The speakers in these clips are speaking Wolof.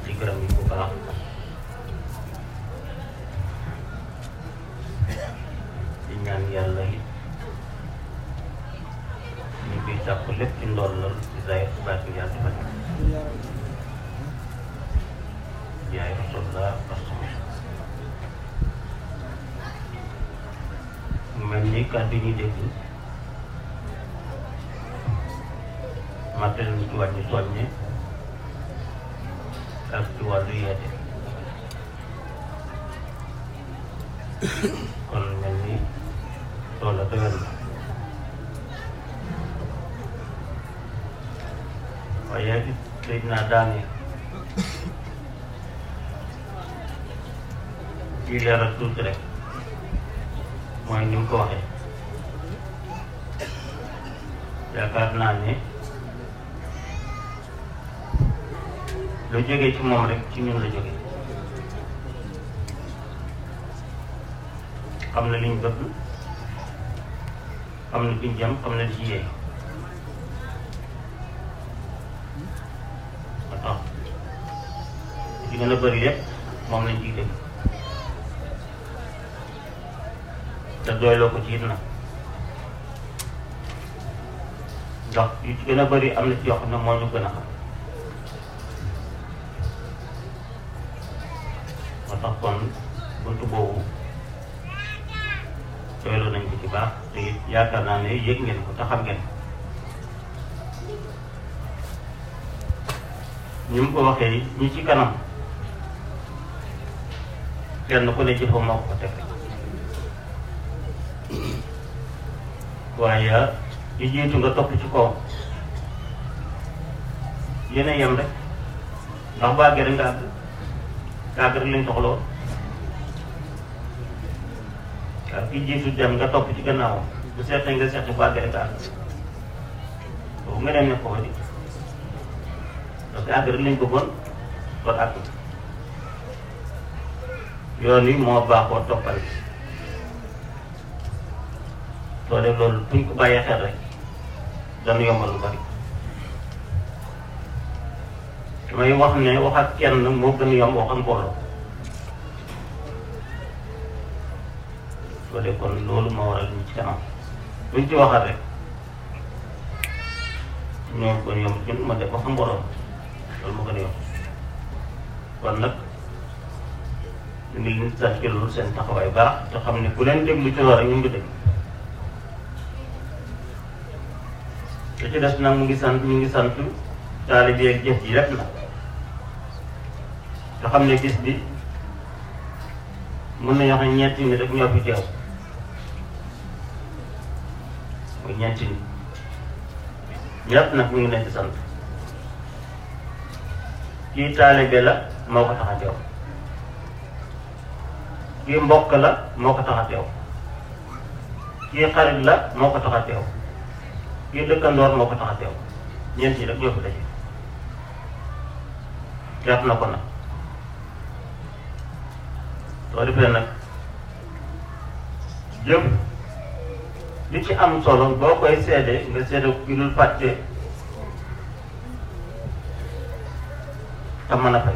di gërëm yi bu baax di ñaan yàlla it ñu koy sàkku lépp ci ndollal ci zahir ci baatin yàlla defal ñu jaay rasulullah parce mu mel ni kàddu ñuy dégg matal ni ci wàññi soññe ak ci wàllu yeete kon mel ni loolu la dëgër na waaye it léeg naa daane ci leeral tuuti rek mooy ni mu ko waxee yaakaar naa ne lu jógee ci moom rek ci ñun la jógee xam na liñ bëgg xam na liñ jëm xam na li ci yee ba tax ci gën a bëri lépp moom lañ ciy dégg te doyloo ko ci it nag ndax yu ci gën a bëri am na ci yoo xam ne moo ñu gën a xam moo tax kon buntu boobu doyloo nañ ko ci baax te it yaakaar naa ne yëg ngeen ko te xam ngeen ko ñu mu ko waxee ñi ci kanam kenn ku ne jëfa moo ko teg waaye li jiitu nga topp ci kaw yéen a yem rek ndax bu àggee rek nga àgg nga àgg rek lañ soxla woon waaw ki jiitu dem nga topp ci gannaawam bu seetee nga seet bu àggee rek nga àgg boobu nga dem ne ko di parce que àgg rek lañ bëggoon kon àgg yoon wi moo baaxoo toppal soo def loolu buñ ko bàyyee xel rek dana yombal lu bari damay wax ne wax ak kenn moo gën a yomb wax ak mbooloo soo def kon loolu moo waral ñu ci kanam buñ ci waxal rek ñoo gën a yomb ñun ma def wax ak mbooloo loolu moo gën a yomb kon nag ñu ngi leen sant ci loolu seen taxawaay baax te xam ne ku leen déglu ci loolu rek ñu ngi dégg te ci des nag mu ngi sant ñu ngi sant taalibe ak jëf ji rek na te xam ne gis bi mën nañu wax ne ñeenti nit rek ñoo fi teew muy ñeenti nit ñëpp nag mu ngi leen di sant kii taalibe la moo ko tax a teew kii mbokk la moo ko tax a teew kii xarit la moo ko tax a teew kii dëkkandoor moo ko tax a teew ñeent ñi rek ñoo fi daje jàpp na ko nag soo defee nag jëf li ci am solo boo koy seede nga seede ki dul fàtte te mën a fay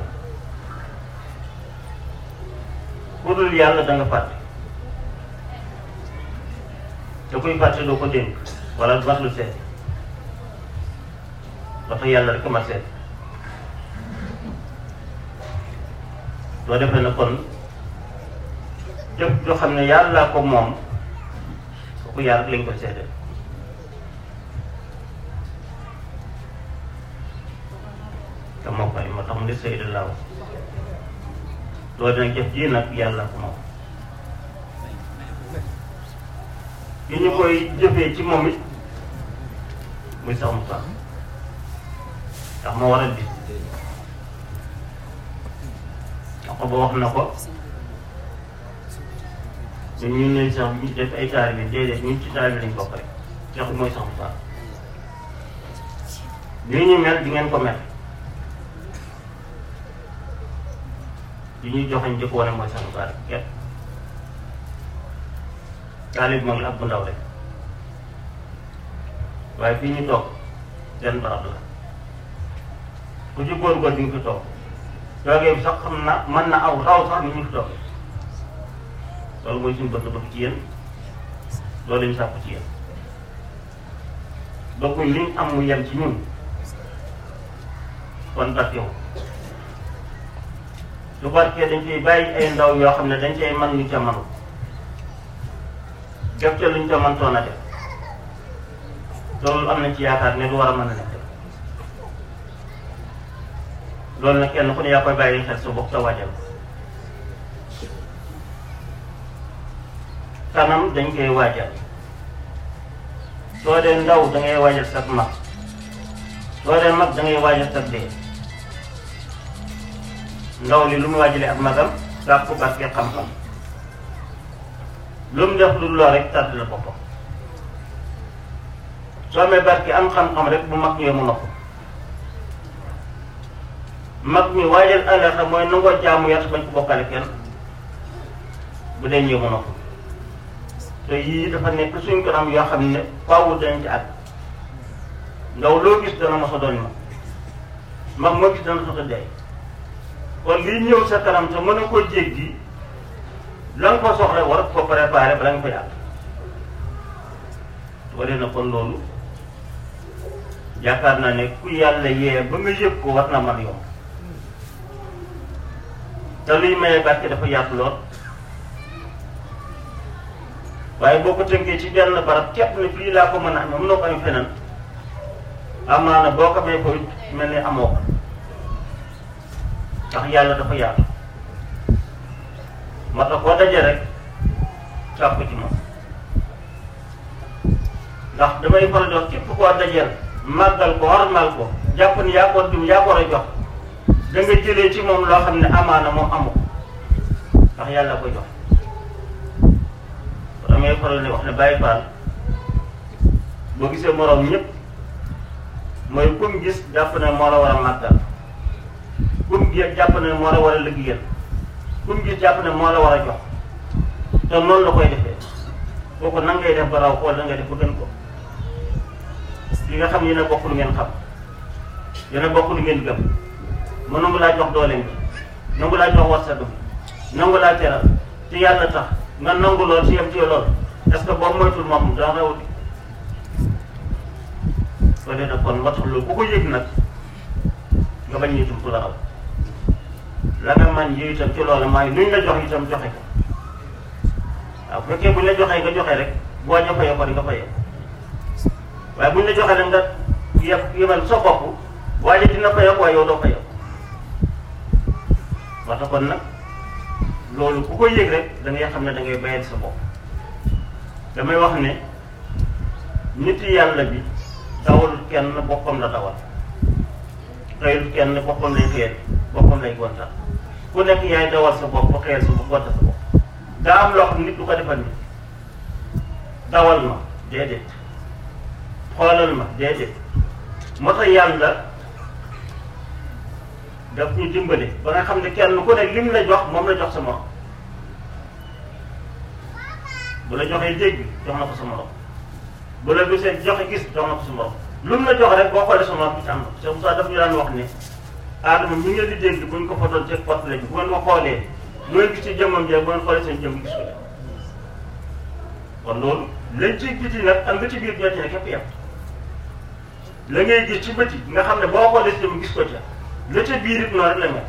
ku dul yàlla da nga fàtte te kuy fàtte doo ko dénk wala du mat lu seet ba tax yàlla rek ma seet soo defee na kon jëf joo xam ne yàlla ko moom kooku yàlla rek lañ koy seede te moo koy moo tax mu ne sëy de laaw loolu dina jëf ji nag yàlla ko moom li ñu koy jëfee ci moom it muy sax mu sax ndax moo waral bis ndax ba wax na ko ñun ñu ne sax ñu def ay taalibe bi déedéet ñun ci taalibe lañ bokk rek jox mooy sax mu sax lii ñu mel di ngeen ko mel li ñuy joxañ di ko wane mooy sax mu sax rek képp taalib moom la ak bu ndaw rek waaye fii ñu toog benn barab la ku ci góor-góor di nga fi toog toogee bi sax xam na mën na aw raw sax ni ñu fi toogee loolu mooy suñu bëgg-bëgg ci yéen loolu lañu sàkku ci yéen bëgguñ liñ am mu yem ci ñun kon barkewu su barkee dañ koy bàyyi ay ndaw yoo xam ne dañ cay man ñu ca manu def ca luñ ca mëntoon a def loolu am nañ ci yaakaar ne lu war a mën a nekk loolu nag kenn ku ne yaa koy bàyyi xel sa bopp sa waajal kanam dañ koy waajal soo dee ndaw da ngay waajal sag mag soo dee mag da ngay waajal sag dee ndaw li lu mu waajalee ak magam sàkk ko barke xam-xam lu mu def lu loo rek tàdd la boppam soo amee barke am xam-xam rek bu mag ñëwee mu nopp mag mi waajal àllaxa mooy nangoo jaamu yàlla bañ ko bokkale kenn bu dee ñëw mu nopp te yii dafa nekk suñ kanam yoo xam ne faawu dañ ci at ndaw loo gis dana mos a doon mag mag moo gis dana soto dee kon lii ñëw sa kanam te mën a ko jéggi la nga ko soxla war ko préparé bala nga ko yàq wala na kon loolu yaakaar naa ne ku yàlla yee ba nga yëg ko war na man yomb te luy maye barke dafa yaatu lool waaye boo ko tënkee ci benn barab képp ne fii laa ko mën a amee mënoo ko am feneen amaana boo ko may ko mel ni amoo ko ndax yàlla dafa yaatu moo tax koo daje rek sàpp ci moom ndax damay faral di wax képp koo dajeel màggal ko warmal ko jàpp ni yaa ko dim yaa ko war a jox da nga jëlee ci moom loo xam ne amaana moom amu ko ndax yàlla koy jox damay faral di wax ne bàyyi faal boo gisee moroom ñëpp mooy kum gis jàpp ne moo la war a màggal kum gis jàpp ne moo la war a liggéeyal kum gis jàpp ne moo la war a jox te noonu la koy defee kooku nan ngay def ba raw xool da ngay def ba gën ko li nga xam yéen a bokk lu ngeen xam yéen a bokk lu ngeen gëm mu nangu laa jox dooleem bi nangu laa jox warsagam nangu laa teral te yàlla tax nga nangu lool ci yem ci lool est-ce que boobu moytul moom dana rawati soo dee nag kon moo tax loolu ku ko yëg nag nga bañ ñu tum ku la raw la nga man yi itam ci loolu maay luñ la jox itam joxe ko waaw bu fekkee buñ la joxee nga joxe rek boo ña fayee ko di nga fayee waaye buñ la joxee rek nga yeb yebal sa bopp waaye dina fayee ko waaye yow doo fayee moo tax kon nag loolu ku ko yëg rek da ngay xam ne da ngay bayal sa bopp damay wax ne nit yàlla bi dawal kenn boppam la dawal xëyul kenn boppam lay xëyal boppam lay gontal ku nekk yaay dawal sa bopp xëyal sa bopp gontal sa bopp daa am loo xam nit du ko defal nit dawal ma déedéet xoolal ma déedéet moo tax yàlla daf ñu dimbale ba nga xam ne kenn ku ne lim la jox moom la jox sa morom bu la joxee dégg jox na ko sa morom bu la gisee joxe gis jox na ko sa morom lu mu la jox rek boo xoolee sa morom bi ci am na Cheikh Moussa daf ñu daan wax ne aadama mi ngeen di dégg buñ ko fotoon ci portrait bi bu ngeen ko xoolee lu ngeen gis ci jëmmam jee bu ngeen xoolee seen jëmm gis ko de kon loolu lañ ci biti nag am nga ci biir ñoo ci ne képp yam la ngay gis ci bëti nga xam ne boo xoolee si jëmm gis ko ca la ca biir it noonu rek la mel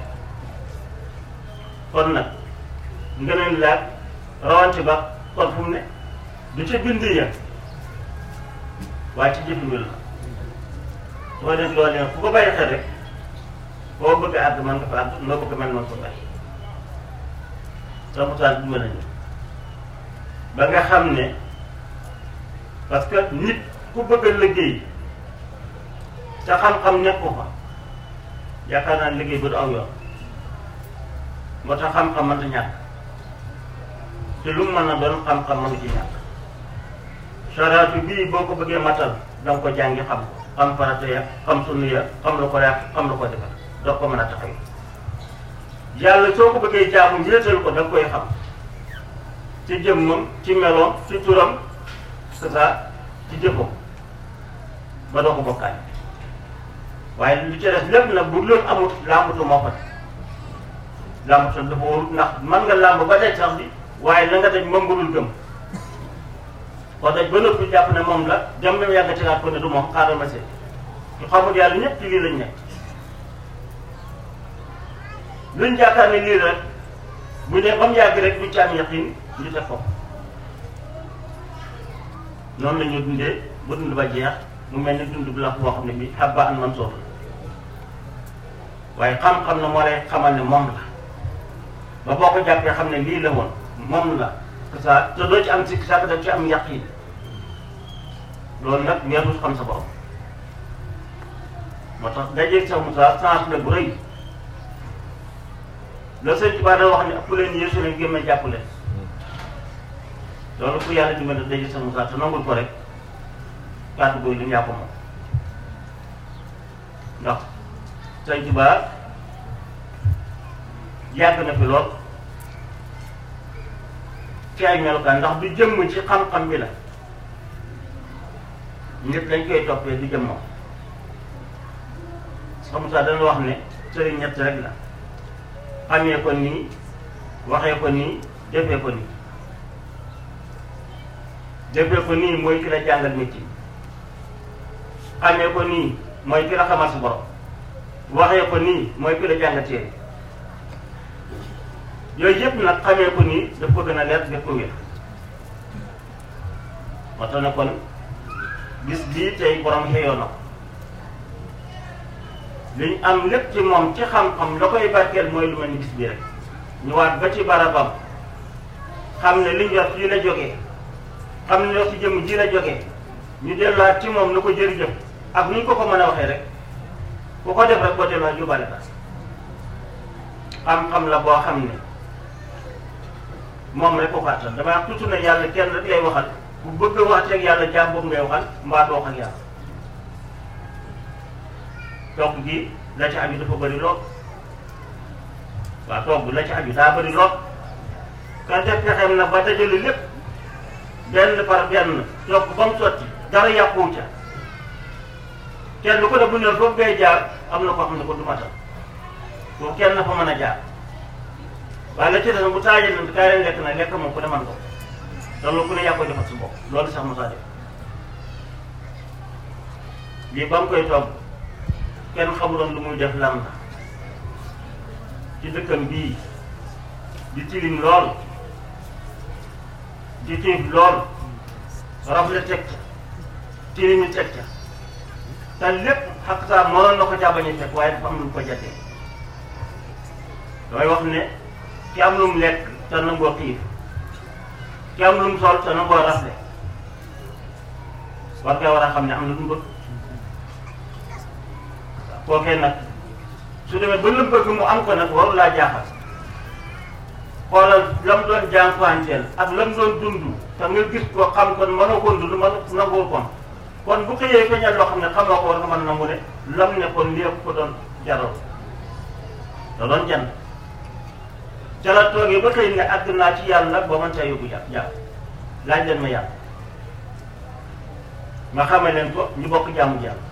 kon nag nga leen laaj rawante ba kon fu mu ne du ca bind ya waaye ci jëfin wi la soo def loolu ne fu ko bàyyi xel rek boo bëgg a àgg mën nga fa àgg noo bëgg mel mën ko bàyyi ramutaan dimbali nañu ba nga xam ne parce que nit ku bëgg a liggéey te xam-xam nekku fa yaakaar naa liggéey ba du aw yoon moo tax xam-xam mënta ñàkk te lu mu mën a doon xam-xam mënu ci ñàkk saraatu bii boo ko bëggee matal da nga ko jàngi xam ko xam farata ya xam sunna ya xam lu ko yàq xam lu ko defal doo ko mën a taxaw yàlla soo ko bëggee jaamu wéetal ko da nga koy xam ci jëmmam ci meloom ci turam c'est ça ci jëfam ba doo ko bokkaay waaye lu ci des lépp nag bu loolu amul làmbatu moo fa làmb sax dafa warut ndax mën nga làmb ba daj sax bi waaye la nga daj moom nga dul gëm ko daj ba noppi jàpp ne moom la dem ba yàgg tegaat ko ne du moom xaaral ma seet ñu xamul yàlla ñëpp ci lii lañ nekk luñ jàkkaar ne lii rek bu ne ba mu yàgg rek du ci am yaqin ñu def ko noonu la ñu dundee ba dund ba jeex mu mel ni dund bu la boo xam ne bi habba an mansoor waaye xam-xam na moo lay xamal ne moom la ba boo ko jàppee xam ne lii la woon moom la que ça te doo ci am sikk sàkk daf ci am yaqin loolu nag weesu xam sa borom moo tax dajeeg sa Moussa chance la bu rëy la sëñ Tuubaa da wax ne ëpp leen yéesu leen gémme jàpp leen loolu ku yàlla dimbali dajeeg sa Moussa te nangul ko rek kàddu googu li mu yàpp moom ndax sëñ Tuubaa yàgg na fi lool ci ay melukaan ndax du jëmm ci xam-xam bi la nit lañ koy toppee du jëmm moom xam saa dana wax ne sëriñ ñett rek la xamee ko nii waxee ko nii defee ko nii defee ko nii mooy ki la jàngal nit yi xamee ko nii mooy ki la xamal si borom waxee ko nii mooy ki la jàngal téere yooyu yëpp nag xamee ko nii daf ko gën a leer daf ko wér moo tax ne kon gis bii tey borom xëyoo na ko liñ am lépp ci moom ci xam-xam la koy barkeel mooy lu mel ni gis bii rek ñu waat ba ci barabam xam ne liñ yor fii la jógee xam ne yor ci jëmm ji la jógee ñu delluwaat ci moom na ko jërëjëf ak ni ñu ko ko mën a waxee rek ku ko def rek boo delluwaat yóbbaale ba xam-xam la boo xam ne moom rek ko fàttal damay wax toujours ne yàlla kenn rek lay waxal bu bëgg a wax ak yàlla jaam boobu ngay waxal mbaa doo wax ak yàlla togg gi la ci aju dafa bëri lool waaw togg la ci aju daa bëri lool ka def pexeem nag ba dajale lépp benn par benn togg ba mu sotti dara yàquwu ca kenn ko ne bu ne foofu ngay jaar am na koo xam ne ko du matal foofu kenn na fa mën a jaar waaye la ci des bu taajee nag kaay leen lekk na lekk moom ku ne man ko loolu ku ne yaa koy defal sa bopp loolu sax Moussa def lii ba mu koy togg kenn xamuloon lu muy def lan la ci dëkkam bii di tilim lool di tiif lool rafle teg ca tilimi teg ca te lépp xaq saa mënoon na ko caa bañ a fekk waaye dafa am lu ko jatee damay wax ne ki am lu mu lekk te nangoo xiif ki am lu mu sol te nangoo rafle war nga war a xam ne am na lu mu bëgg kookee nag su demee ba lu bëgg mu am ko nag waru laa jaaxal xoolal la mu doon jànkuwanteel ak la mu doon dund te nga gis ko xam kon mënoo ko dund mën nangoo kon kon bu xëyee feeñal loo xam ne xamoo ko war nga mën nangu ne lam ne kon lii ko doon jaral da doon jënd ca la toogee ba xëy ne àgg naa ci yàlla ba mën caa yóbbu yàlla yàlla laaj leen ma yàlla ma xamee leen ko ñu bokk jaamu yàlla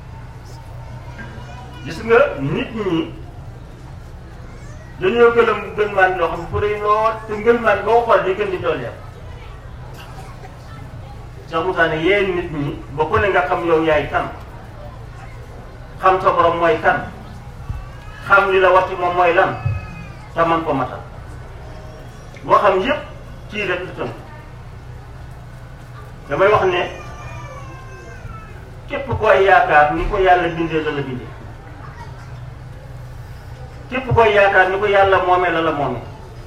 gis nga nit ñi dañoo gëlëm gën maan loo xam ne fu rëy lool te ngën maan boo xool day gën di dooleem Cheikh Moussa ne yéen nit ñi ba ku ne nga xam yow yaay kan xam sa borom mooy kan xam li la wax ci moom mooy lan te man ko matal boo xam yépp ci rek la tënk damay wax ne képp koy yaakaar ni ko yàlla bindee la la bindee képp koy yaakaar ni ko yàlla moomee la la moomee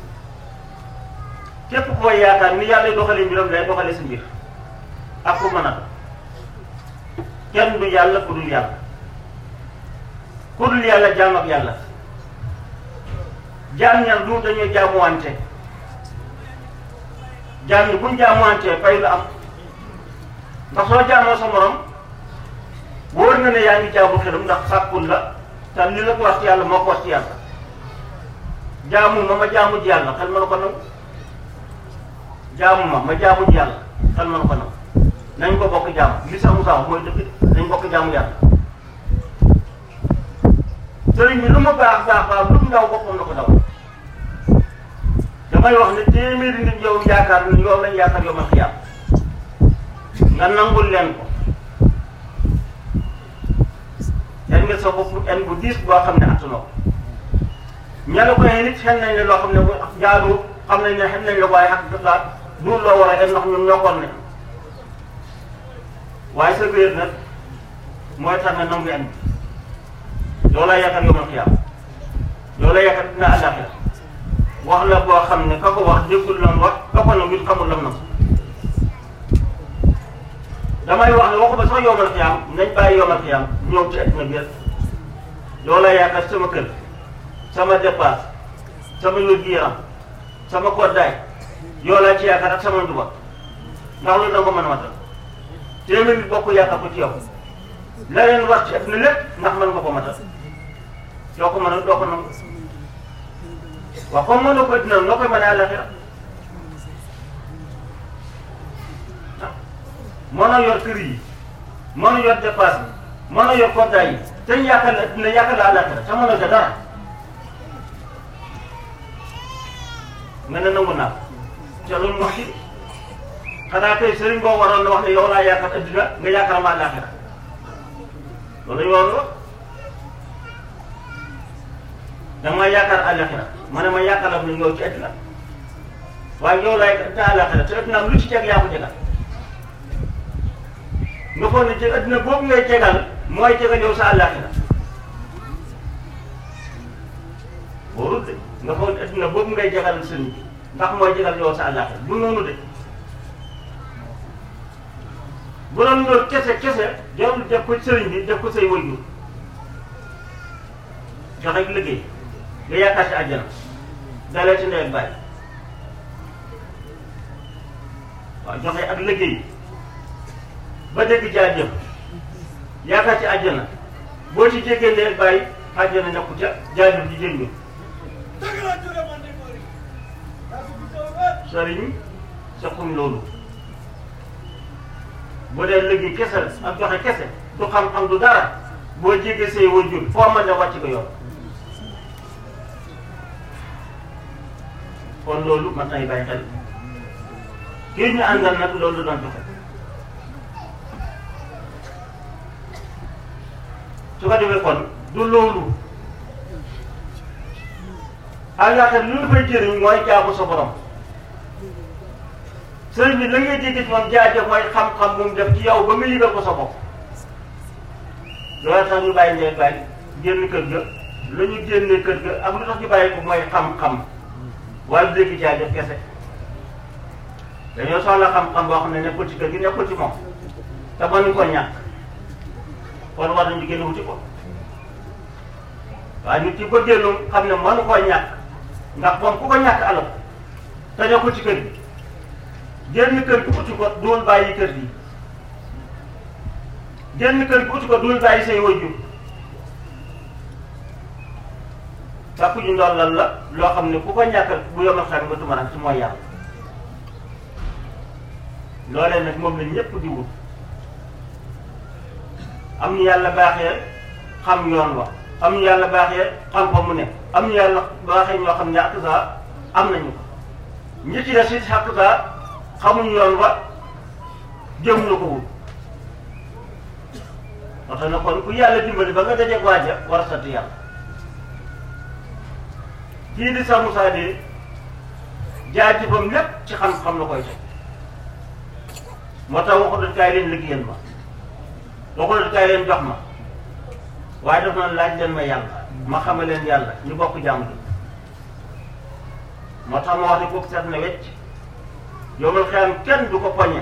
képp koy yaakaar ni yàlla doxalee mbiram lay doxalee si mbir ak ku mën a kenn du yàlla ku dul yàlla ku dul yàlla jaam ak yàlla jaam ñan du dañuy jaamuwante jaam ñi buñ jaamuwante fay lu am ndax soo jaamoo sa morom wóor na ne yaa ngi jaamu xelam ndax sàkkul la te li la ko wax ci yàlla moo ko wax ci yàlla jaamu ma ma jaamu ji yàlla xel ma na ko nangu jaamu ma ma jaamu ji yàlla xel ma na ko nangu nañ ko bokk jaamu li sax Moussa wax mooy dëgg nañ bokk jaamu yàlla sëriñ bi lu mu baax baax baax lu mu ndaw boppam la ko daw damay wax ne téeméeri nit yow yaakaar ni yow lañ yaakaar yow ma xiyaam nga nangul leen ko yan nga sa bopp en bu diis boo xam ne attanoo ko ña la ko nit xen nañ ne loo xam ne bu jaaru xam nañ ne xen nañ la waaye xaq laa duur loo war a en ndax ñun ñokkoon ne waaye sa wéer nag mooy tax nga nangu en yow laa yaakaar yow ma xiyaam yow la yaakaar dina àllaaxira wax la boo xam ne ka ko wax déggul lam wax ka ko nag it xamul lam na damay wax ne waxuma sax yowmal xiyaam nañ bàyyi yowmal xiyaam ñëw ci àddina bi rek yow la yaakaar sama kër sama dépasse sama wér-gu-yaram sama koddaay yow laa ci yaakaar ak sama nduba ndax loolu da nga ko mën a matal téeméer nit bokk yaakaar ko ci yow la leen wax ci àddina lépp ndax mën nga ko matal doo ko mën a doo ko nangu waaw comme mënoo ko dina noo koy mën a àllaxira mën a yor kër yi mën a yor dépasse bi mën a yor koddaay yi te ñu yaakaar la dina yaakaar la àllaxira te mën a ca dara nga ne nangu naa te loolu wax ci xanaa tey sëriñ boo waroon na wax ne yow laa yaakaar addina nga yaakaar ma àllaxira loolu la ñu waroon wax danga ma yaakaar àllaxira ma ne ma yaakaar la mu ñëw ci addina waaye yow laay te àllaxira te addina lu ci teg yaa ko jegal nga foog ne ci addina boobu ngay jegal mooy jegal yow sa àllaxira warul de nga foog ne addina boobu ngay jegal sëriñ bi ndax mooy jegal yow sa àllaxira du noonu de bu doon loolu kese kese jarul def ko sëriñ bi def ko say waajur joxe ak liggéey nga yaakaar ci àjjana dalee ci ndey ak bàyyi waaw joxe ak liggéey ba dégg jaajëf yaakaar ci àjjana boo ci jéggee ndey ak bàyyi àjjana nekku ca jaajëf ji jël ñu sëriñ saxuñ loolu bu dee liggéey kese la ak joxe kese du xam-xam du dara boo jéggee say wajur foo mën a wàcc ko yoon kon loolu man nay bàyyi xel kii ñu àndal nag loolu doon joxe su ko defee kon du loolu àllaaxira lu ñu fay jëriñ mooy jaamu sa borom sëriñ bi la ngay dégg ci moom jaajëf mooy xam-xam bu mu def ci yow ba nga yëgal ko sa bopp loolu tax ñu bàyyi ndey bàyyi génn kër ga la ñu génnee kër ga ak lu tax ñu bàyyi ko mooy xam-xam waaye du dégg jaajëf kese dañoo soxla xam-xam boo xam ne nekkul ci kër gi nekkul ci moom te mënuñ ko ñàkk kon war nañu génn wuti ko waaye nit ci ba génn xam ne mënu koo ñàkk ndax moom ku ko ñàkk alal te nekkul ci kër gi génn kër gi uti ko duul bàyyi kër gi génn kër gi uti ko duul bàyyi say wajur sàkku ñu ndollal la loo xam ne ku ko ñàkkal bu yomal xam nga tumaran ci mooy yàlla loolee nag moom la ñëpp di wut am ñu yàlla baaxee xam yoon wa am ñu yàlla baaxee xam fa mu ne am ñu yàlla baaxee ñoo xam ne ak saa am nañu ko ñi ci des it ak saa xamuñ yoon wa jëm na ko wut moo tax na kon ku yàlla dimbali ba nga dajeeg waaja war a sant yàlla kii di sa Moussa de jaajëfam lépp ci xam-xam la koy teg moo tax waxu doon kaay leen liggéeyal ma waxu doon kaay leen jox ma waaye daf na laaj leen ma yàlla ma xamal leen yàlla ñu bokk jàmm gi moo tax ma wax ne kooku seet na wecc yomal xeyam kenn du ko poñe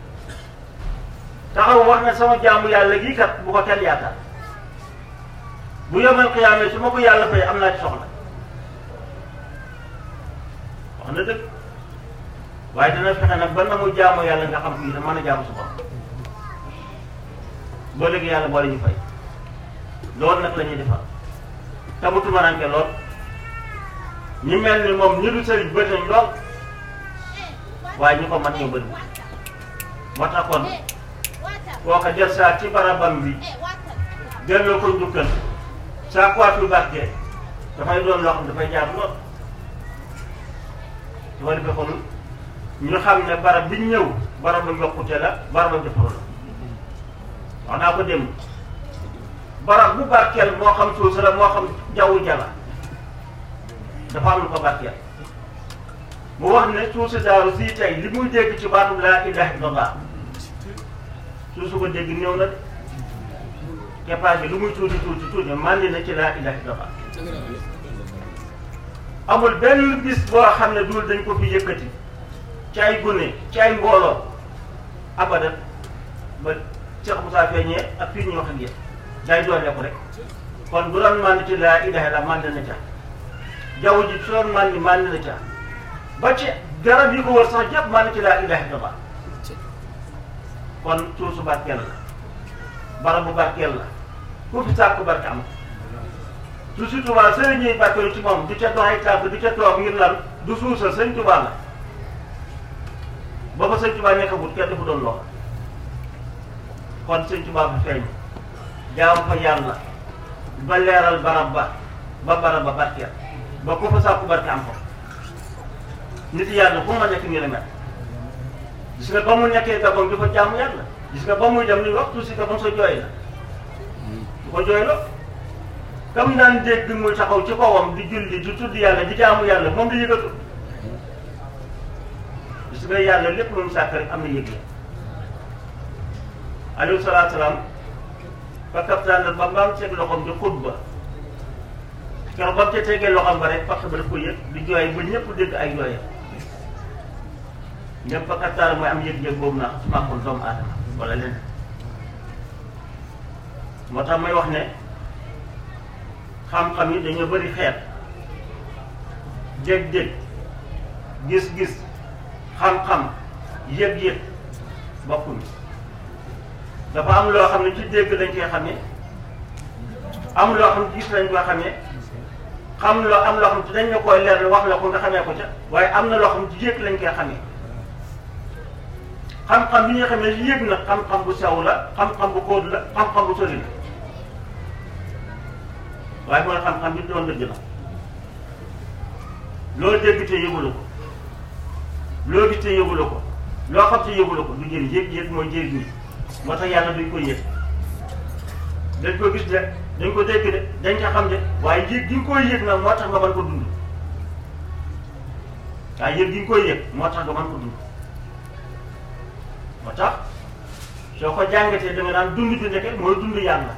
taxaw wax ne sama jaamu yàlla gii kat bu ko kenn yaakaar bu yomal xiyaamee su ma ko yàlla fay am naa ci soxla wax na dëgg waaye dina fexe nag ba na mu jaamu yàlla nga xam fii da mën a jaamu su bopp boo léegi yàlla boole ñu fay loolu nag la ñuy defal te mu tumaranke lool ñu mel ni moom ñu du sëriñ bëri nañ lool waaye ñu ko mat ñoo bëri moo tax kon kooka jël saa ci barabam bi delloo ko njukkal saa kuwaat yu barke dafay doon loo xam dafay jaar lool su ko defee kon ñu xam ne barab bi ñu ñëw barabu yokkute la barabu defaru la wax naa ko démb barab bu barkeel moo xam suuf la moo xam jaww jala dafa am lu ko barkeel mu wax ne suuf si daaru sii tey li muy dégg ci baatu laa ilaha illallah suuf su ko dégg ñëw na de keppaar bi lu muy tuuti tuuti tuuti màndi na ci laa ilaha illallah amul benn bis boo xam ne dul dañ ko fi yëkkati ci ay gune ci ay mbooloo abadan ba Cheikh Moussa feeñee ak fii ñu wax ak yéen day doole ko rek kon bu doon màndi ci laa ilaha illallah màndi na ca jaww ji su doon màndi màndi na ca ba ci garab yi ko wër sax jàpp màndi ci laa ilaha illallah kon suuf su barkeel la barabu barkeel la ku fi sàkk barke am su si Tuubaa sëriñ ñuy barkeelu ci moom di ca dox ay tànk di ca toog ngir lan du suusal sëñ Tuubaa la ba fa sëñ Tuubaa nekkagul kenn dafa doon lool kon sëñ Tuubaa fa feeñ jaam fa yàlla ba leeral barab ba ba barab ba barkeel ba ku fa sàkku barke am ko nit yàlla fu ma nekk nii la mel gis nga ba mu nekkee Gabon di fa jaamu yàlla gis nga ba muy dem ni waxtu si Gabon sa jooy la du ko jooy la kam daan dégg muy taxaw ci kawam di julli di tudd yàlla di jaamu yàlla moom di yëgatu gis nga yàlla lépp lu mu sàkk rek am na yëg la alayhi salaatu salaam fa kaptaan ba mbaam teg loxoom di xutba keroog ba mu ca tegee loxoom ba rek parce que daf ko yëg di jooy ba ñëpp dégg ay jooyam ñëpp fa kaptaan mooy am yëg-yëg boobu naa su màkkoon doomu aadama wala leneen moo tax may wax ne xam-xam yi dañoo bëri xeet dégg-dégg gis-gis xam-xam yëg-yëg bokkuñu dafa am loo xam ne ci dégg lañ koy xamee am loo xam ne gis lañ koy xamee xam loo am loo xam ne dañ la koy leer wax la ko nga xamee ko ca waaye am na loo xam ne ci yëg lañ koy xamee xam-xam bi ñuy xamee yëg na xam-xam bu sew la xam-xam bu kóod la xam-xam bu sori la waaye mooy xam-xam bi doon dëgg la loo dégg te yëgula ko loo gis te yëgula ko loo xam te yëgula ko du jëriñ yëg-yëg mooy jëriñ nit moo tax yàlla duñ ko yëg dañ ko gis de dañ ko dégg de dañ ko xam de waaye yëg gi nga koy yëg nag moo tax nga mën ko dund waaye yëg gi nga koy yëg moo tax nga mën ko dund moo tax soo ko jàngatee da nga naan dund bi ndeke mooy dund yàlla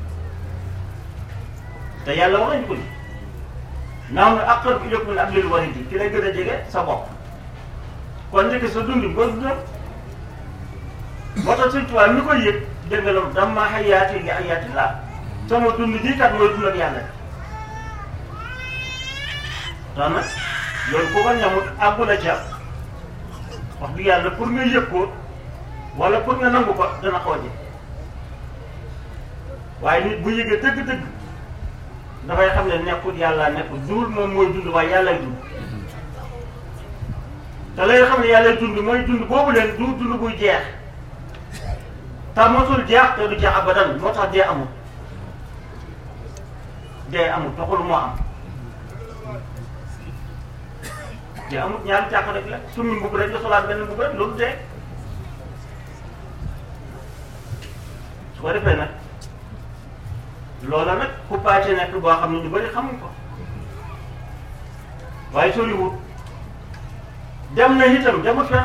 te yàlla wax nañu ko ni naaw na aqrabu ilaykum min hablil warid ki lay gën a jege sa bopp kon ndeke sa dund bi boo dundam moo tax Sëñ Tuubaa mi koy yëg dégg nga loolu damma hayaati li hayaati laa sama dund bii kat mooy dund ak yàlla tax nag loolu ku ko ñamut àggu la ca wax dëgg yàlla pour nga yëg ko wala pour nga nangu ko dana xaw a jël waaye nit bu yëgee dëgg-dëgg dafay xam ne nekkul yàlla nekkul duul moom mooy dund waaye yàllay dund te lay xam ne yàllay dund mooy dund boobu leen du dund buy jeex te mosul jeex te du jeex abadan moo tax dee amul dee amul taxul moo am dee amul ñaari càq rek la summi mbubb rek nga solaat benn mbubb rek loolu dee su ko defee nag loola nag ku pàcce nekk boo xam ne ñu bëri xamuñ ko waaye soriwut dem na itam demut fa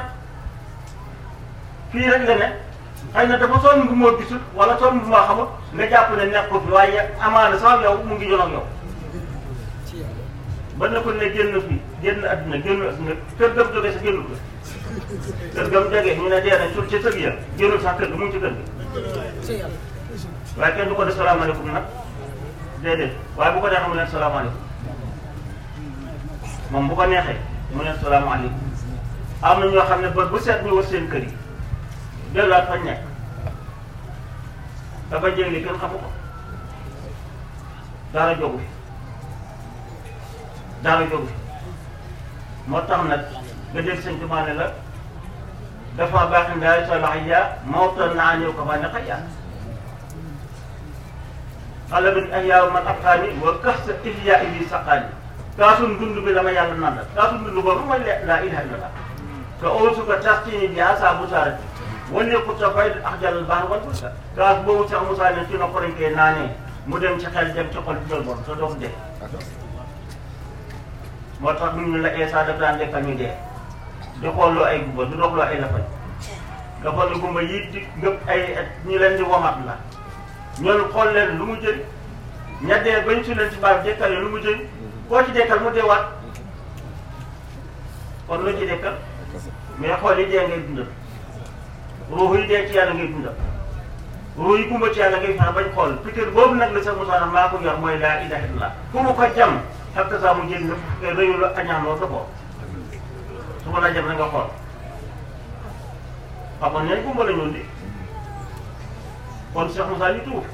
fii rek la ne xëy na dafa sonn bu moo gisul wala sonn bu moo xamut nga jàpp ne nekk ko fi waaye amaana sax yow mu ngi jonoog yow ba na ko ne génn fii génn adduna génn adduna kër gam jógee sa génnul ko kër gam jógee ñu ne dee nañ sur ci sëg ya génnul sax kër ga mu ngi ci kër ga waaye kenn du ko def salaamaaleykum nag déedéet waaye bu ko neexee mu leen salaamaaleykum moom bu ko neexee mu leen salaamaaleykum am na ñoo xam ne ba bu seet ñu war seen kër yi delluwaat fañ nekk dafa jéngi kenn xamu ko dara jógu fi dara jógu fi moo tax nag nga dégg sëñ Tuubaa ne la dafa baax ndaay sa lax ya mawta naa ñëw ko fa ne xëy xale bi ay yaaw man ab xaani wa kax sa ihya yi saqaani kaasum dund bi dama yàlla naan la kaasum dund boobu mooy laa ilaha illallah te aussi que tastini bi asa busaarati wala ku sa fay ak jàll baax wal busa kaas boobu sax Moussa ne ci na ko koy naanee mu dem ci xel dem ci xol bi jël bon te doo ko dee moo tax ñu ne la Esa daf daan lekkal ñu dee di xoolloo ay gumba du doxloo ay lafañ nga xool ne gumba yi di ngëpp ay ñu leen di womat la ñoonu xool leen lu mu jëriñ ña dee bañ su leen ci baal dekkal lu mu jëriñ koo ci dekkal mu deewaat kon lu ci dekkal mais xool yi dee ngay dundal ruux yi dee ci yàlla ngay dundal ruux yi gumba ci yàlla ngay fexe bañ xool piqûre boobu nag la sax Moussa maa ko yor mooy laa ilaha illallah ku mu ko jam xam te saa mu jël nga rëyu la añaan loolu sa bopp su ma la jam na nga xool xamoon neen gumba la ñun di kon Cheikh Moussa ñu tuuf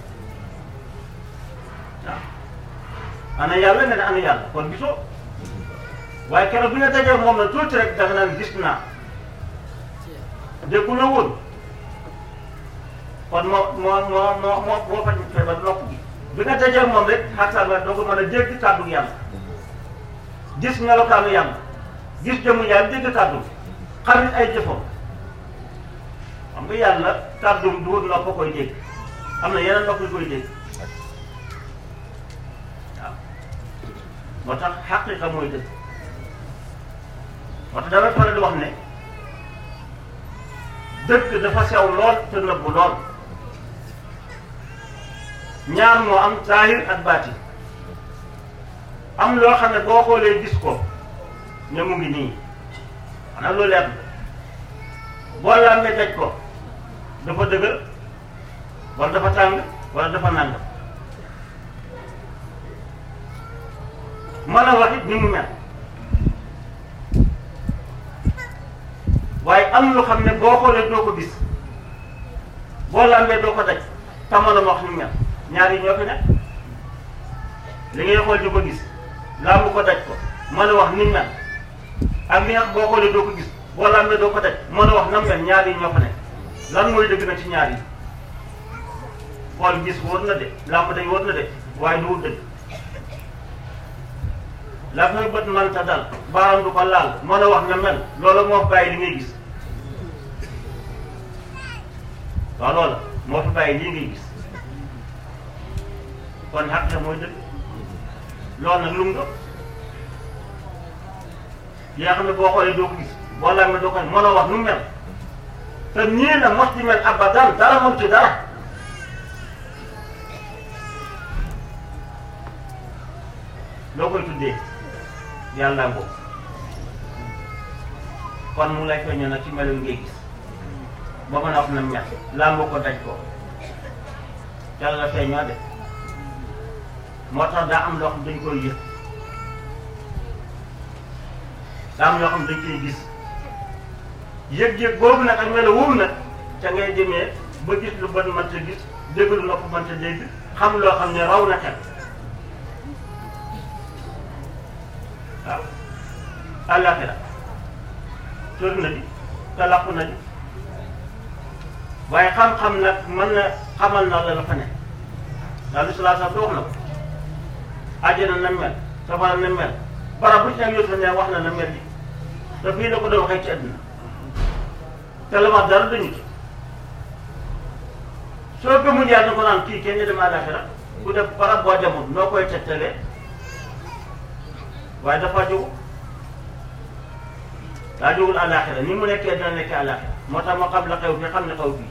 waaw ana yàlla nga ne ana yàlla kon gisoo waaye keroog bi nga dajee moom na tuuti rek da nga naan gis naa déggu la woon kon moo moo moo moo moo moo faj feebar nopp bi bi nga dajee moom rek xataa nga doo ko mën a dégg kàddu yàlla gis melokaanu yàlla gis jëmu yàlla dégg kàddu xarit ay jëfam xam nga yàlla kàddum du nopp koy dégg am na yeneen nopp yu koy dégg waaw moo tax xaqiqa mooy dëgg moo tax damay faral di wax ne dëgg dafa sew lool te nëbbu lool ñaar moo am zahir ak baati am loo xam ne boo xoolee gis ko ne mu ngi nii xanaa loolu leer na boo làmbee daj ko dafa dëgër wala dafa tàng wala dafa nang mën a wax it ni mu mel waaye am lu xam ne boo xoolee doo ko gis boo làmbee doo ko daj te mën a wax ni mu mel ñaar yi ñoo fi nekk li ngay xool di ko gis làmb ko daj ko mën a wax ni mu mel ak li nga boo xoolee doo ko gis boo làmbee doo ko daj mën a wax na mu mel ñaar yi ñoo fa nekk lan mooy dëgg na ci ñaar yi xool gis wóor na de làmb day wóor na de waaye du wut dëgg la muy bët manta dal baaraam du ko laal mën a wax na mel loola moo fi bàyyi li ngay gis waaw loola moo fi bàyyi lii ngay gis kon xaq mooy dëgg loolu nag lu mu doon yi nga xam ne boo xoolee doo ko gis boo laal doo ko mën a wax nu mu mel te nii la mos di mel abadan dara moom ci dara loo koy tuddee yàlla ngoo kon mu lay feeñoo nag ci melo ngay gis ba mën a wax na mel làmb ko daj ko yàlla feeñoo de moo tax daa am loo xam dañ koy yëg daa am loo xam dañ koy gis yëg-yëg boobu nag ak melo wóobu nag ca ngay demee ba gis lu bët mënta gis dégg lu nopp mënta dégg xam loo xam ne raw na xel waaw àllaaxira tër na di te làqu na di waaye xam-xam nag mën na xamal na la la fa ne daal di salaa sax wax na ko àjjana na mel safara na mel barab bu ci nekk yóbbu ne wax na na mel ni te fii la ko doon waxee ci àdduna te la wax dara dañu ci soo gëmul yàlla ko naan kii kenn ñu dem àllaaxira ku def barab boo demul noo koy tegtalee waaye dafa jóg daa jógul àllaaxira ni mu nekkee dina nekkee àllaaxira moo tax ma xam la xew fii xam ne xew fii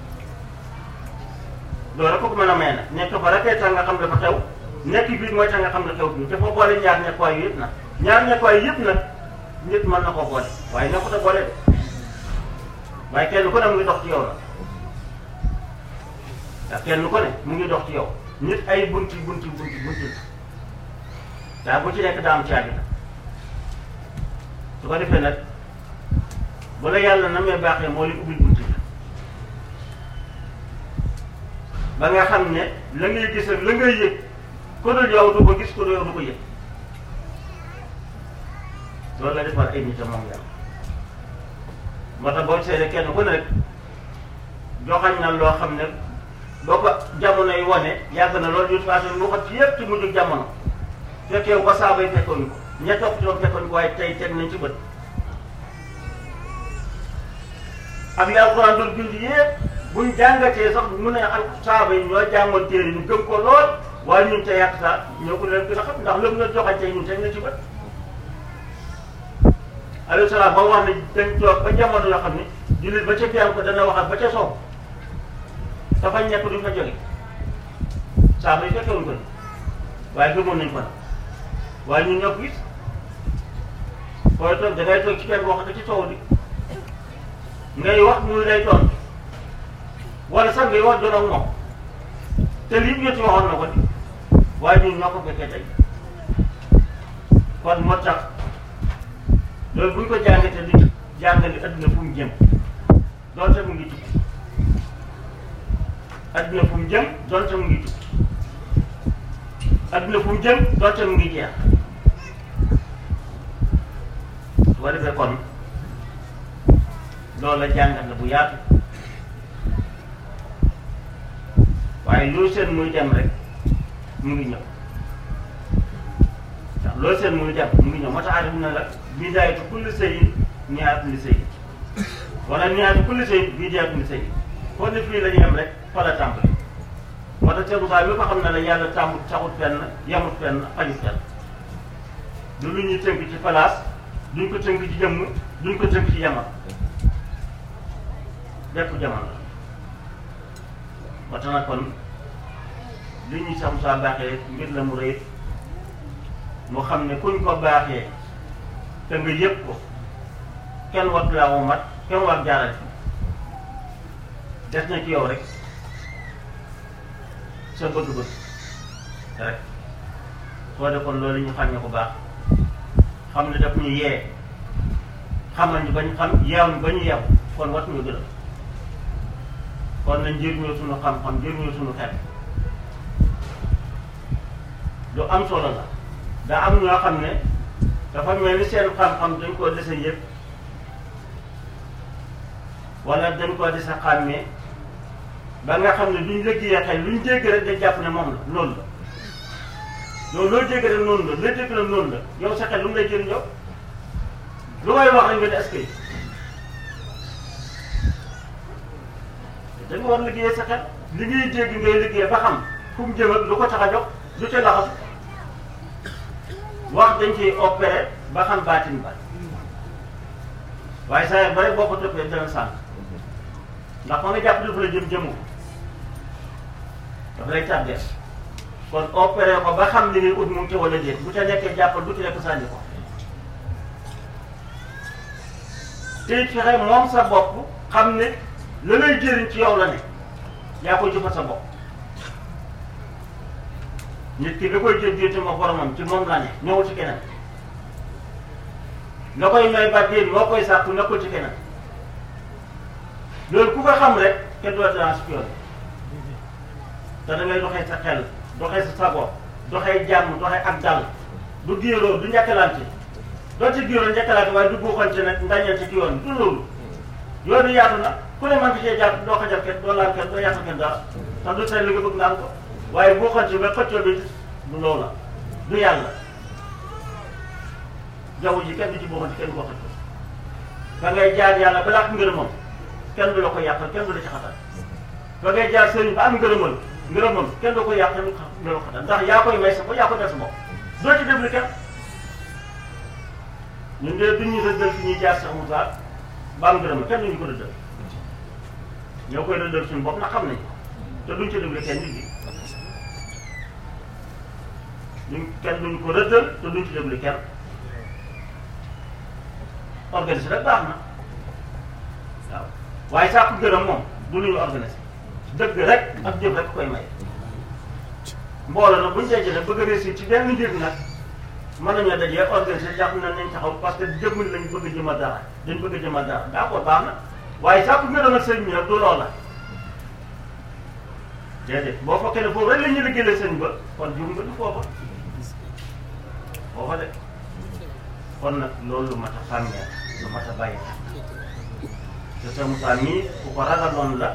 loolu rek ko mën a may nag nekk fa rek tax nga xam dafa xew nekk bii mooy tax nga xam ne xew fii dafa boole ñaar nekkuwaay yu yëpp nag ñaar nekkuwaay yëpp nag nit mën na koo boole waaye nekkut a boole de waaye kenn ku ne mu ngi dox ci yow la ndax kenn ku ne mu ngi dox ci yow nit ay bunti bunti bunti bunti daa bu ci nekk daa am caabi la su ko defee nag bu la yàlla na mee baaxee moo li ubbil bunti la ba nga xam ne la ngay gis ak la ngay yëg ku dul yow du ko gis ku dul yow du ko yëg loolu la defal ay nit moom yàlla moo tax boo seetee kenn ku ne rek joxañ na loo xam ne boo ko jamono yi wane yàgg na loolu yu faatu lu xat ci yëpp ci mujj jamono fekkee ko saaba yi fekkoon ko ña topp ñoom fekkoon ko waaye tey teg nañ ci bët ak li alxuraan doon bind yëpp buñ jàngatee sax mun ne al saaba yi ñoo jàngoon téere ñu gëm ko lool waaye ñun te yàq saa ñoo ko leen gën a xam ndax lépp na joxante ñun teg na ci bët alayhi salaam ba wax ne dañ toog ba jamono yoo xam ne jullit ba ca fiyam ko dana waxal ba ca soow dafa ñekk duñ fa jóge saaba yi fekkewoon ko ni waaye gëmoon nañ ko nag waaye ñun ñoo ko gis fooy toog da ngay toog ci kenn wax ci coow li ngay wax muy lay doon wala sax ngay wax doon ak moom te lii ñetti waxoon na ko ni waaye ñun ñoo ko fekkee tey kon moo tax loolu bu ñu ko jàngatee li jàngale adduna fu mu jëm doonte mu ngi tukki adduna fu mu jëm doonte mu ngi tukki adduna fu mu jëm doonte mu ngi jeex su ko defee kon loolu la jàngat la bu yaatu waaye loolu seen muy dem rek mu ngi ñëw ndax loolu seen muy dem mu ngi ñëw moo tax aadama ne la bidaayatu kulli shay'in nihaayatu kulli shay'in wala nihaayatu kulli shay'in bidaayatu kulli shay'in kon ne fii la ñu yem rek fa la tàmbali moo tax Cheikh Moussa mi ko xam ne la yàlla tàmbut taxut fenn yemut fenn xajut fenn du lu ñuy tënk ci place duñ ko tënk ci jëmm duñ ko tënk ci yamal bépp jamono la ba tax na kon li ñuy Cheikh Moussa baaxee mbir la mu rëy mu xam ne kuñ ko baaxee te nga yëg ko kenn war laa wu mat kenn war jaaral fi des na ci yow rek sa bëgg-bëgg rek soo defoon loolu ñu xam ne ko baax xam ne daf ñu yee xamal ñu bañ xam yeew ñu ba ñu yeew kon wat ñu gërëm kon nañ njëriñoo suñu xam-xam njëriñoo suñu xel lu am solo la daa am ñoo xam ne dafa mel ni seen xam-xam dañ koo dese yëpp wala dañ koo dese xàmmee ba nga xam ne duñ lëggee xel luñ dégg rek dañ jàpp ne moom la loolu la yow loo dégg rek noonu la loo dégg rek noonu la yow sa xel lu mu lay jëriñ yow lu may wax rek nga ne est-ce que dañ war liggéeyee sa xel li ngay dégg ngay liggéey ba xam fu mu jëm ak lu ko tax a jox lu ca laxasu wax dañ ciy opéré ba xam baatin ba waaye saa ba rek boo ko toppee dana sànq ndax fa nga jàpp dafa la jëm jëmu dafa lay tàggee kon opéré ko ba xam li ngay ut mu ngi ci wala déet bu ca nekkee jàppal bu ci nekk sànni ko te it fexe moom sa bopp xam ne la lay jëriñ ci yow la ne yaa koy jëfal sa bopp nit ki da koy jël diggante ma boromam ci moom la ne ñëwul ci keneen nga koy may ba déet moo koy sàkku nekkul ci keneen loolu ku ko xam rek kenn du la dérange ci yoon te da ngay doxee sa xel doxee sa sago doxee jàmm doxee ak dal du géeroo du njëkkalante doo ci géeroo njëkkalante waaye du buuxante nag ndañante ci yoon du loolu yoonu yaatu na ku ne man fi cee jàpp doo xajal kenn doo laal kenn doo yàqal kenn dara te du tey li nga bëgg nga am ko waaye buuxante ba xëccoo bi du loolu la du yàlla jaww ji kenn du ci buuxante kenn du ko xëccoo ba ngay jaar yàlla balaa ak ngërëmam kenn du la ko yàqal kenn du la ci xatal ba ngay jaar sëriñ ba am ngërëmal ngërëmam kenn du ko yàq kenn du la ko xatal ndax yaa koy may sa bopp yaa koy def sa bopp doo ci déglu kenn ñun de duñ ñu rëddal fi ñuy jaar Cheikh Moussa ba am ngërëm kenn duñu ko rëddal ñoo koy rëddal suñu bopp ndax xam nañ te duñ ci déglu kenn nit ñi ñun kenn duñ ko rëddal te duñ ci déglu kenn organiser rek baax na waaw waaye sàkku gërëm moom du lu ñu organiser dëgg rek ak jëf rek koy may mbooloo nag buñ dajee nag bëgg a réussir ci benn mbir nag mën nañoo dajee organiser jàpp nañ nañ taxaw parce que jëmm lañ bëgg a jëmal dara dañ bëgg a jëmal dara d'accord baax na waaye sàkku gërëm ak sëñ bi nag du loola déedéet boo fekkee ne foofu rek la ñuy liggéeyal sëñ ba kon jum nga du foofa foofa de kon nag loolu lu mat a xàmmee lu mat a bàyyi te sa Moussa mii ku ko ragaloon la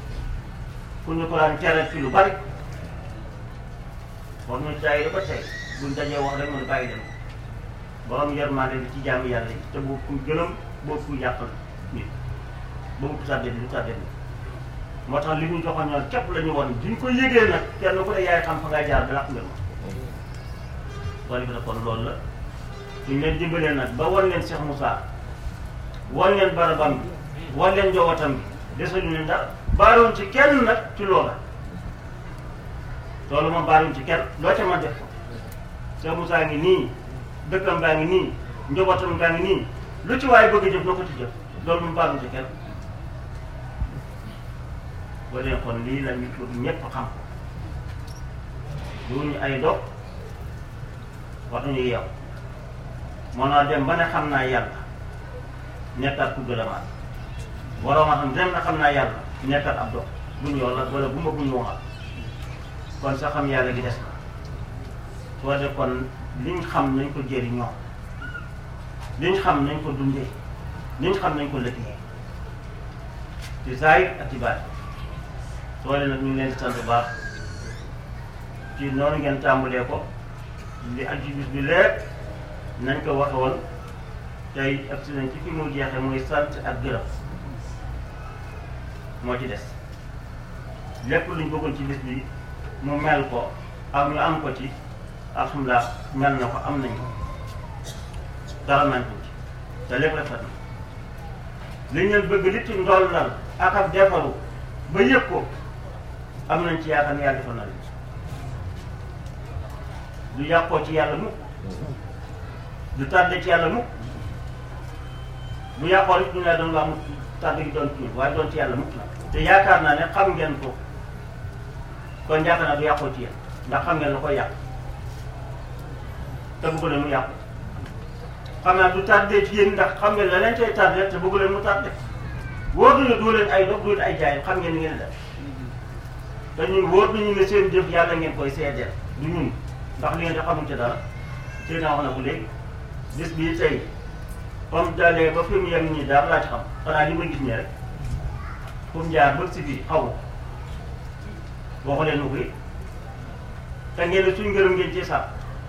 ku ñu ko daan tere fi lu bari war ñu jaay ba tey buñ dajee wax rek mën a bàyyi dem borom yërmande li ci jaamu yàlla yi te boobu ku gënam boobu ku yàqal nit boobu tàddee du tàddee nit moo tax li ñu joxoon ñoom képp la ñu woon duñ ko yëgee nag kenn ku ne yaay xam fa ngay jaar ba làq nga ma loolu bi kon loolu la suñ leen dimbalee nag ba wan leen Cheikh Moussa wan leen barabam bi wan leen njabootam bi desaluñ leen dara baaroon ci kenn nag ci loola loolu moom baaruñ ci kenn loo ca man def ko Cheikh Moussa ngi nii dëkkam baa ngi nii njabootam baa ngi nii lu ci waaye bëgg a jëf na ko ci jëf loolu moom baaruñ ci kenn boo dee kon lii la ñu bëgg ñëpp xam ko duñu ay dog waxuñu yeew moo naa dem ba ne xam naa yàlla nekkaat ku gëlamaat waroon a xam dem na xam naa yàlla nekkaat ab dog buñ yoon la wala bu ma buñ waxal kon sa xam yàlla gi des na soo de kon liñ xam nañ ko jëriñoo liñ xam nañ ko dundee liñ xam nañ ko liggéeyee ci zaahir ak ci baatin soo de nag ñu ngi leen di sant bu baax ci noonu ngeen tàmbalee ko li ak ci bis bi lépp nañ ko waxe woon tey ak si nañ ci fi mu jeexee muy sant ak gërëm moo ci des lépp luñ bëggoon ci bis bi mu mel ko ak ñu am ko ci alhamdulilah mel na ko am nañ ko dara nañ ko ci te lépp rafet na li ngeen bëgg li ci ndollal ak ak defaru ba yëg ko am nañ ci yaakaar ne yàlla defal na leen du yàqoo ci yàlla mukk du tardé ci yàlla mukk bu yàqoo rek ñu ne doon waa mukk tardé gi doon ci ñun waaye doon ci yàlla mukk nag te yaakaar naa ne xam ngeen ko kon yaakaar naa du yàqoo ci yéen ndax xam ngeen la koy yàq te bëgg leen mu yàqu xam naa du tardé ci yéen ndax xam ngeen la leen cay tardé te bëgg leen mu tardé wóor nañu du leen ay dox du leen ay jaay xam ngeen ni ngeen def te ñun wóor nañu ne seen jëf yàlla ngeen koy seedeel du ñun ndax li ngeen di xamuñ ci dara tey naa wax na ko léegi bis bii tey comme dalee ba fi mu yem nii dara laa ci xam xanaa li ma gis nii rek fu mu jaar ba si biir xaw ma waxu leen nu koy te ngeen ne suñ ngërëm ngeen ci sax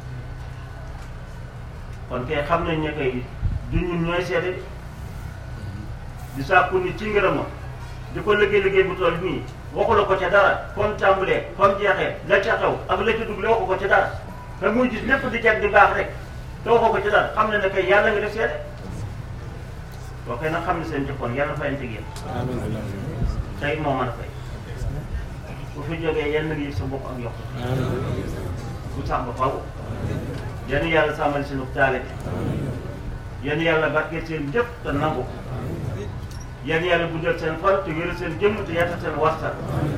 kon kay xam nañ ne kay du ñun ñooy seede di sàkku nit ci ngërëmam di ko liggéey liggéey bu toll nii waxu la ko ca dara kon tàmbalee kon jeexee la ca xew ak la ca dugg la waxu ko ca dara te muy gis lépp di jag di baax rek te waxu ko ca dara xam ne ne kay yàlla nga def seede boo koy nag xam ne seen jëkkoon yàlla fayante yéen tey moo mën a fay bu fi jógee yenn ngi yëg sa bopp ak yokk bu sax ba faw yenn yàlla sàmmal seen taale yenn yàlla barkeel seen jëf te nangu yenn yàlla guddal seen fan te wéral seen jëmm te yaatal seen waxtaan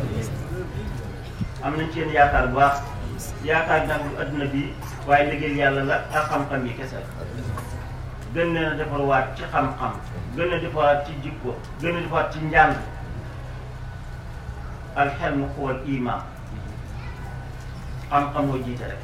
am nañ ci yéen yaakaar bu baax yaakaar nag lu adduna bi waaye liggéeyal yàlla la ak xam-xam yi kese gën leen a defarwaat ci xam-xam gën a defarwaat ci jikko gën a defarwaat ci njàng alxelmu xuwal iman xam-xam moo jiite rek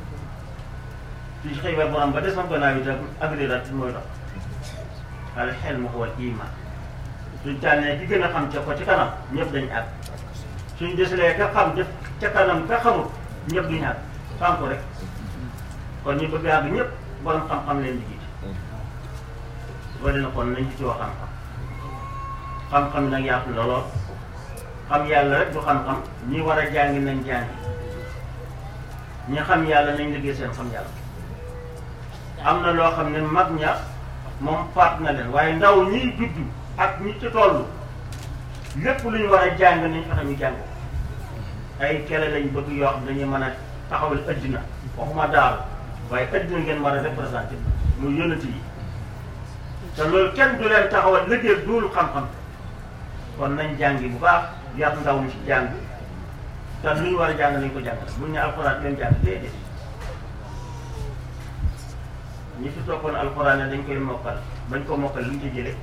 ci xëy ba borom ba desam gannaaw yi tam agrirat mooy dox alxelmu xuwal iman suñ tànnee ki gën a xam ca ko ci kanam ñëpp dañu àgg suñ desalee ka xam def ca kanam ka xamul ñëpp duñu àgg xam ko rek kon ñu bëgg àgg ñëpp borom xam-xam leen di jiite boo dina kon nañ ci ci wax xam-xam xam-xam nag yaatu la lool xam yàlla rek du xam-xam ñi war a jàngi nañ jàngi ñi xam yàlla nañ liggéey seen xam yàlla am na loo xam ne mag ña moom faat na leen waaye ndaw ñiy juddu ak ñi ci toll lépp lu ñu war a jàng nañ fexe ñu jàng ay kele lañ bëgg yoo xam dañuy mën a taxawal addina waxuma daal waaye addina ngeen war a représenté muy yonent yi te loolu kenn du leen taxawal liggéey duul xam-xam kon nañ jàngi bu baax yar ndaw ñi ci jàng te lu ñu war a jàng nañ ko jàng buñ ne alxuraan leen jàng déedéet ñi fi toppoon alxuraan ne dañ koy mokkal bañ ko mokkal lu ñu ci jëlee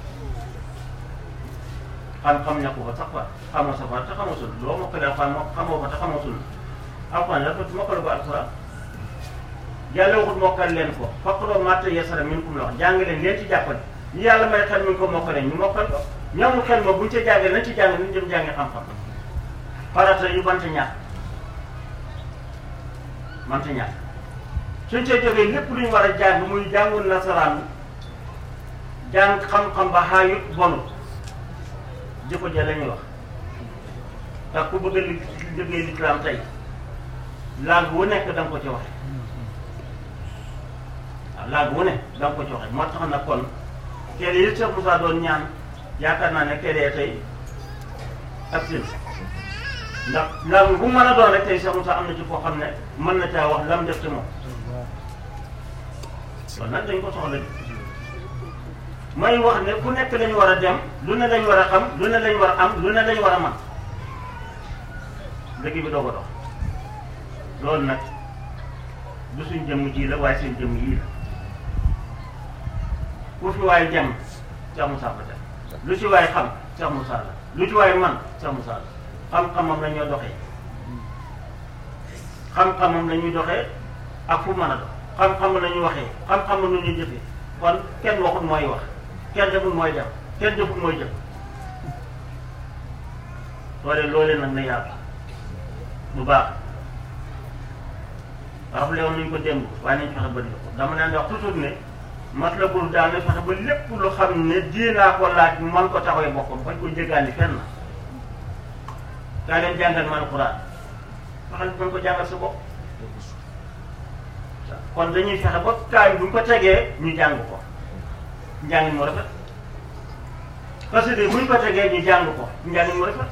xam-xam ñàkku ko sax fa xamoo sa fa te xamoo sul loo mokkale alxuraan moo xamoo ko te xamoo sul alxuraan dafa mokkale ko alxuraan yàlla waxut mokkal leen ko faqra'uu maa tayassara minkum la wax jàng leen leen ci jàppale ñu yàlla may xel mi ko mokkale ñu mokkal ko ñamul xel ma buñ ca jàngee nañ ci jàng nañ jëm jàngi xam-xam farata yu banta ñàkk banta ñàkk suñ see jógee lépp lu ñu war a jàng muy jàngul nasaraan jàng xam-xam ba xaayut bonut jikko ja la ñuy wax ndax ku bëgg a li liggéey lislaam tey langue wu nekk da nga ko ci waxe waaw langue wu ne da nga ko ci waxe moo tax nag kon kele yi Cheikh Moussa doon ñaan yaakaar naa ne kele tey ak sin ndax langue bu mën a doon rek tey Cheikh Moussa am na ci koo xam ne mën na caa wax lam def ci moom loolu nag dañ ko soxla ji may wax ne ku nekk lañu war a dem lu ne lañ war a xam lu ne lañ war a am lu ne lañ war a man dëgg bi doo ko dox loolu nag du suñ jëmm ji la waaye seen jëmm yii la ku fi waaye dem Cheikh Moussa ko dem lu ci waaye xam Cheikh Moussa la lu ci waaye man Cheikh Moussa la xam-xamam la ñoo doxee xam-xamam la ñuy doxee ak fu mën a dox xam-xam la ñuy waxee xam-xam la ñuy jëfee kon kenn waxut mooy wax kenn defut mooy def kenn defut mooy jëf loole loolee nag na yaatu bu baax rappelé woon nañu ko démb waaye nañ fexe ba di ko dama leen di wax toujours ne mat la bul daal ne fexe ba lépp lu xam ne diinaa ko laaj man ko taxawee boppam bañ ko jéggaani fenn kaa leen jàngal ma alquran fexeel mën ko jàngal sa bopp kon dañuy fexe ba kaay bu ñu ko tegee ñu jàng ko njàng mu rafet parce que bu ñu ko tegee ñu jàng ko njàng mu rafet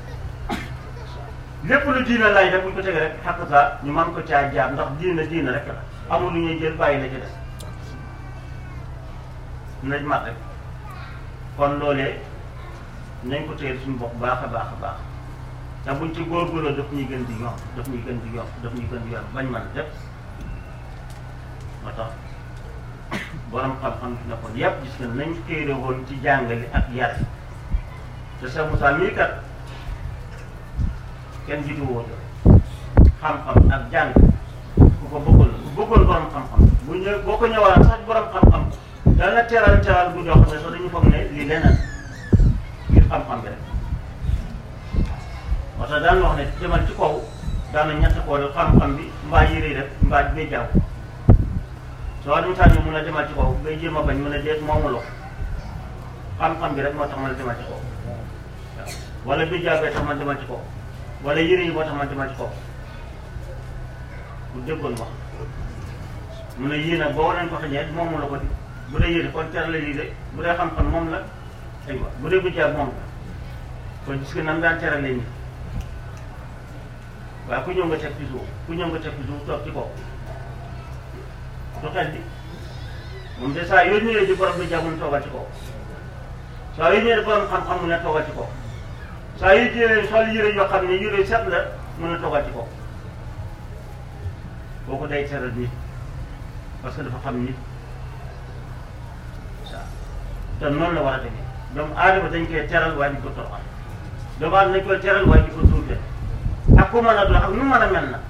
lépp lu diina laaj rek bu ñu ko tegee rek xàq saa ñu mën ko caa jaar ndax diina diina rek la amul lu ñuy jël bàyyi la ci des nañ mat rek kon loolee nañ ko téye suñu bopp baax a baax a baax te buñ ci góorgóorloo daf ñuy gën di yomb daf ñuy gën di yomb daf ñuy gën di yomb bañ mën def moo tax borom xam-xam fi nekkoon yëpp gis nga nañ téere woon ci jàngale ak yar te Cheikh Moussa mii kat kenn jiitu woo xam-xam ak jàng ku ko bëggoon ku bëggoon borom xam-xam bu ñëw boo ko ñëwaan sax borom xam-xam dana teral teral bu jox ne sax dañu foog ne lii leneen ngir xam-xam bi rek moo tax daan wax ne demal ci kaw daana ñett koo def xam-xam bi mbaa yére rek mbaa bay jaww soo dem tànn mun a demal ci kaw ngay jéem a bañ mun a deet moomu lo xam-xam bi rek moo tax man demal ci kaw waaw wala bi jaabee tax man demal ci kaw wala yére yi moo tax man demal ci kaw bu déggoon wax mun a yéen a boo leen ko xëñee moomu la ko di bu dee yére kon teral la lii de bu dee xam-xam moom la aywa bu dee bi jaab moom la kon gis nga nan daan teralee nit waaye ku ñëw nga teg ci suuf ku ñëw nga teg ci suuf toog ci kaw du xel bi moom de saa yoo ñëwee di borom bi jàmm mu toogal ci kaw saa yoo ñëwee borom xam-xam mu ne toogal ci kaw saa yu jëlee sol yére yoo xam ne yére set la mun a toogal ci kaw kooku day teral nit parce que dafa xam nit waaw te noonu la war a demee doomu aadama dañ koy teral waaye di ko toroxal doomu aadama dañ koy teral waaye di ko suufee ak ku mën a doon ak nu mën a mel na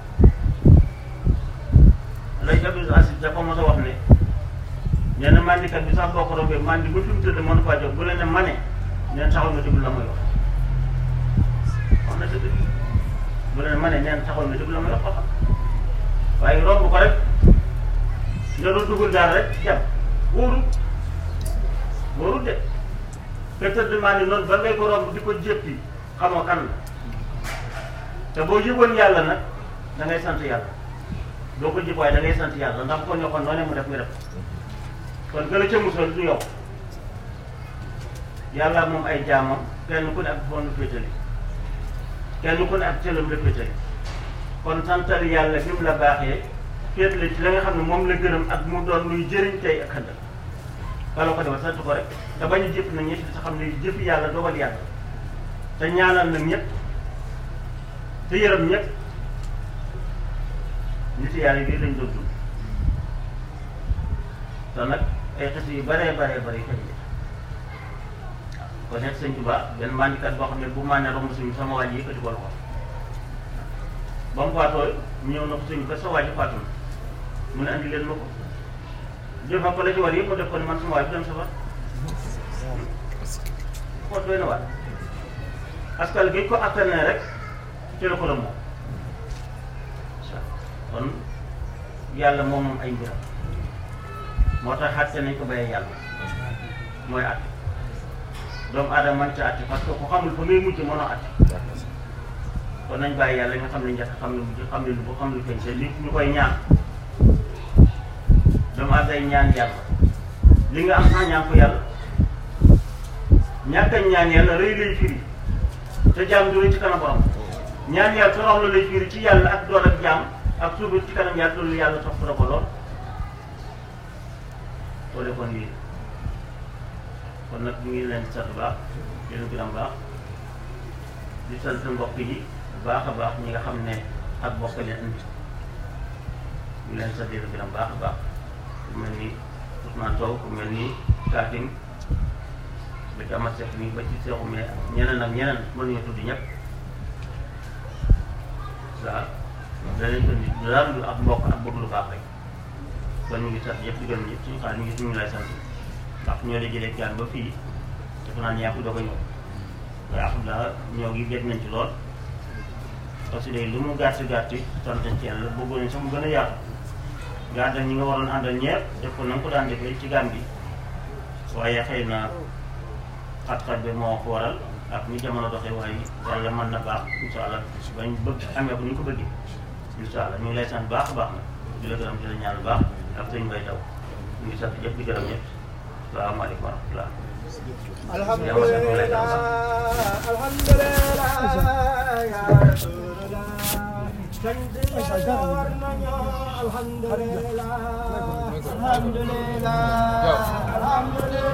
lay Abdou Aziz dafa mos a wax ne nee na mandikat bi sax boo ko rombee mandi ba fi mu tëdd mën faa jóg bu leen ne mane neen taxaw nga déglu la muy wax wax na dëgg bu leen mane neen taxaw nga déglu la muy wax xam waaye romb ko rek nga doon dugul daal rek jàpp wóorul wóorul de te tëdd mandi noonu ba ngay ko romb di ko jéppi xamoo kan la te boo yëgoon yàlla nag da ngay sant yàlla doo ko jëf waaye da ngay sant yàlla ndax ko ñoo ko noonee mu def nga def kon gën a ca musal du yow yàlla moom ay jaamam kenn ku ne ak bon féetali kenn ku ne ak cëlam la féetali kon santal yàlla bi mu la baaxee féetali ci la nga xam ne moom la gërëm ak mu doon luy jëriñ tey ak xëndal kala ko defal sant ko rek te bañ a jëf na ñetti sa xam ne jëf yàlla dogal yàlla te ñaanal na ñëpp te yërëm ñëpp nit yàlla yi lañ doon dund te nag ay xes yu baree baree bari xëy na kon nekk sëñ Tuba benn mandikat boo xam ne bu maanee romb suñu sama waaj yi yëkkati ko loxo ba mu faatoo ñëw na ko suñu ba sa waaj faatu na mu ne andi leen ma ko jëfa ko la ci war yëpp mu def ko ne man sama waaj dem safar ko doy na waat askan gi ko attanee rek ci la ko la moom kon yàlla moom moom ay mbiram moo tax àtte nañ ko bàyyee yàlla mooy àtte doomu aadama man ci àtte parce que ku xamul fa ngay mujj mënoo àtte kon nañ bàyyi yàlla nga xam ne njëkk xam ne mujj xam ne lu bu xam ne feeñ te li ñu koy ñaan doomu aadama day ñaan yàlla li nga am sax ñaan ko yàlla ñàkk a ñaan yàlla rëy lay firi te jaam du rëy ci kanam borom ñaan yàlla torox la lay firi ci yàlla ak doon ak jaam ak suubu ci kanam yàlla loolu yàlla sopp na ko lool soo defoon lii kon nag ñu ngi leen di sant baax di leen gërëm baax di sant mbokk yi bu baax a baax ñi nga xam ne ak mbokk leen indi ñu leen sant di leen gërëm baax a baax ku mel ni Ousmane Sow ku mel ni Katim ba ci Amath Seck mi ba ci Seexu mais ñeneen ak ñeneen mënuñu tudd ñëpp waaw danañ ko indi dara lu ak mbokk ak bëgg lu baax rek kon ñu ngi sant ñëpp di gërëm ñëpp suñu xaar ñu ngi suñu lay sant ndax ñoo la jëlee gaan ba fii dafa naan yaa ko doog a ñëw waaye alhamdulilah ñoo ngi gét nañ ci lool parce que léegi lu mu gàtt gàtt sant nañ ci yàlla bëggoon nañ sax mu gën a yaatu nga àndal ñi nga waroon àndal ñëpp def ko na nga ko daan defee ci gaan bi waaye xëy na xat-xat bi moo ko waral ak ni jamono doxee waaye yàlla mën na baax incha allah bañ bëgg amee ko ni ñu ko bëggee incha allah ñu ngi lay sant baax a baax nag di la gërëm di la ñaan baax ak sëñ Mbay Taw ñu ngi sant ñëpp di gërëm ñëpp salaamaaleykum wa rahmatulah. alhamdulillah alhamdulillah ya rasulullah sant war nañu alhamdulillah alhamdulillah alhamdulillah